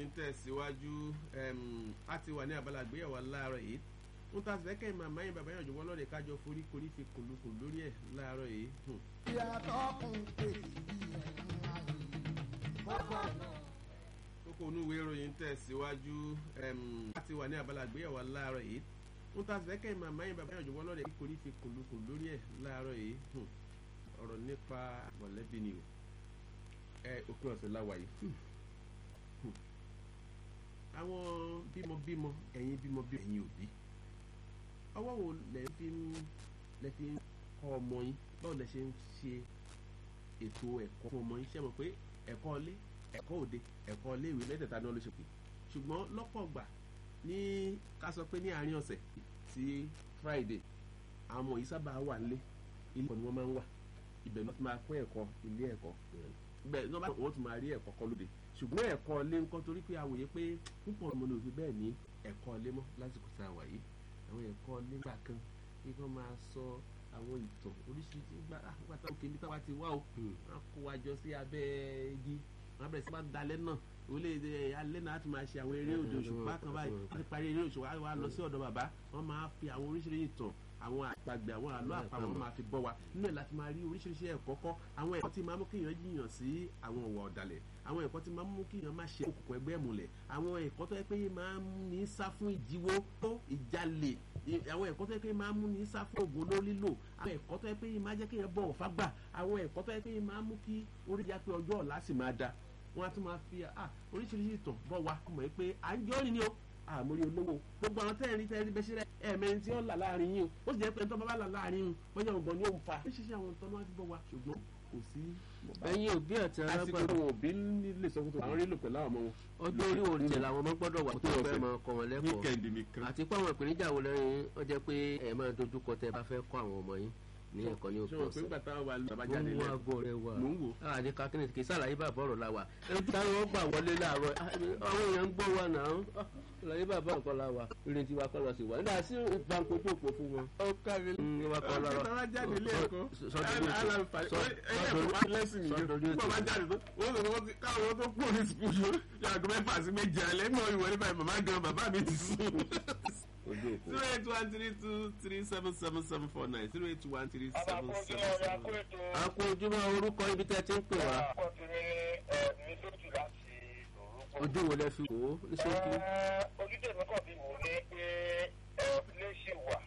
ìròyìn tẹ̀síwájú a ti wà ní abala àgbéyẹ̀wò láàárọ̀ yìí ń ta sí fẹ́kẹ́ màmá yín bàbá yàn jọ̀wọ́ lọ́ọ̀dẹ̀ kájọ forí korí fi kùlùkùn lórí ẹ̀ láàárọ̀ yìí. ìyàtọ̀ kùn pé ìyẹn ayé kọ́kọ́ náà. kókó onú ìwé ìròyìn tẹ̀síwájú a ti wà ní abala àgbéyẹ̀wò láàárọ̀ yìí ń ta sí fẹ́kẹ́ màmá yín bàbá yàn jọ̀wọ́ lọ́ọ̀dẹ̀ korí fi kùlùkùn lórí ẹ̀ láàárọ̀ yìí ọ̀rọ̀ nípa mọ̀lẹ́bí ni o ẹ òpin ọ̀sẹ̀ láwa yìí àwọn bímọbímọ ẹ̀yin bímọbímọ ẹ̀yin òbí ọwọ́ wo lẹ fi ń lẹ fi ń kọ́ ọmọ yín báwo lẹ ṣe ń ṣe ètò ẹ̀kọ́ fún ọmọ yín ṣe mọ̀ pé ẹ̀kọ́ ilé ẹ̀kọ́ òde ẹ̀kọ́ ilé ìwé mẹ́tẹ̀ẹ̀ta náà ló ṣe pé ṣùgbọ́n lọ́pọ̀ gbà ní ká sọ pé ní àárín ọ̀sẹ̀ sí Friday àwọn ọmọ yìí sábà wà nílé ilé ẹ̀kọ́ ni wọ́n máa ń wà ibẹ̀ ló ti máa kọ́ ẹ̀kọ́ ilé ẹ̀kọ́ bẹ́ẹ̀ ní wọ́n tún máa rí ẹ̀kọ́ kọ́ lóde ṣùgbọ́n ẹ̀kọ́ ilé ńkọ́ torí pé àwòye pé púpọ̀ ọmọ ní òfin bẹ́ẹ̀ ní ẹ̀kọ́ ilé mọ́ lásìkò tá a wà yìí àwọn ẹ̀kọ́ ilé gbà kan kí wọ́n máa sọ àwọn ìtàn oríṣiríṣi gbà nígbà táwọn kìíní táwa ti wá o wọ́n kó wa jọ sí abẹ́ igi wọ́n bẹ̀rẹ̀ sí máa dalẹ̀ náà olè alẹ́ náà ti máa ṣe àwọn eré òde òṣùpá kan báyìí wọ́n ti parí eré òṣùpá wa lọ sí ọ̀dọ̀ bàbá wọ́n máa fi àwọn oríṣiríṣi ìtàn àwọn àpagbè àwọn àlọ́ àpamọ́ wọn máa fi bọ́ wa nínú ẹ̀ láti máa rí oríṣiríṣi ẹ̀kọ́ kọ́ àwọn ẹ̀kọ́ tí máa mú kéèyàn jiyàn sí àwọn ọ̀wà ọ̀dàlẹ̀ àwọn ẹ̀kọ́ tí máa mú kéèyàn má ṣe òkùnkùn ẹgbẹ́ ìmùlẹ̀ àwọn ẹ̀kọ́ tó yẹ pé máa ń ní sá fún ìjíwó tó ìjalè àwọn ẹ̀kọ́ tó yẹ pé máa ń mú ní sá fún ògùn ló lílò àwọn ẹ̀kọ́ tó yẹ pé máa jẹ́ kéèyàn bọ̀wọ̀ fágbà àwọn ẹ̀kọ́ tó yẹ pé máa mú kí orí ya pé ọjọ́ ọ̀la sì máa da wọ́n á tún máa fi oríṣiríṣi ìtàn bọ̀ wá mọ̀ pé à ń jọ́ ni o àmórí olówó gbogbo àwọn tẹ́ẹ̀rí tẹ́ẹ̀rí bẹ́ẹ̀ sílẹ̀ ẹ̀ẹ̀mẹ́rin tí ó là láàrin yín o ó sì jẹ́ pé tó bá bá là láàrin yín bóyá ọgbọ̀n ni ó ń fa oríṣiríṣi àwọn ìtàn náà ti bọ̀ wá ṣùgbọ́n kò sí. ẹ̀yin òbí àti àsìkò alágbàdo tó wọn òbí lè sọ fún tó àwọn rí lò pẹ̀lú àwọn ọmọ wọn. ọjọ́ orí òrìṣẹ́ làwọn ọmọ gbọ́dọ̀ wà tó fẹ́ máa kọ́ wọn lẹ́kọ̀ọ́ wíkẹ̀ndì nìkan. àti pé àwọn ìpèníjà wo lẹ́yìn ó jẹ́ pé ẹ̀ máa dojúkọ tẹ́ bá fẹ́ kọ́ àwọn ọmọ yín ní ẹ̀kọ́ ní òpin ṣé wọn pé ọ̀sẹ̀ nígbà táwọn wà lọ́ba mo jáde ń wá lẹ́kọ̀ọ́ agbó rẹ wà mò ń wò. àdé kakínì kì í sàlàyé bàbá ọ̀rọ̀ la wà ẹni tí táwọn gbà wọlé láàárọ̀ àwọn èèyàn ń gbọ́ wa náà sàlàyé bàbá nǹkan la wà ìrètí wa kọ́ lọ sí wa nígbà sí ìbánkò tó pò fún wọn. ó kárí ní wa kọ́ lọ́rọ̀ táwọn jáde lẹ́kọ̀ọ́ sọdọ̀dọ̀ ẹ̀ẹ́dẹ̀kọ̀ máa lẹ́sìn nìyẹn nígbà máa jáde tó wọ́n sọ wọ́n ti káwọn tó kúrò ní sùkúlù yàgò mẹ́fà sí méje alẹ́ mọ́ ìwọlé báyìí màmá gan bàbá mi ti sùn. ojú òkú. zero eight one three two three seven seven seven four nine zero eight one three seven Àbàkójú seven ọ̀rẹ́ seven. akóètò a kú ojúmọ́ orúkọ ibi tẹ́ ti ń pè wá àkọ́tún ní ẹ̀mí lójú láti òrùkọ. ojú wo lẹ fi wò ó ní ṣókí. Ojútè mi kàn bí wò ó ní pé ilé ṣì wà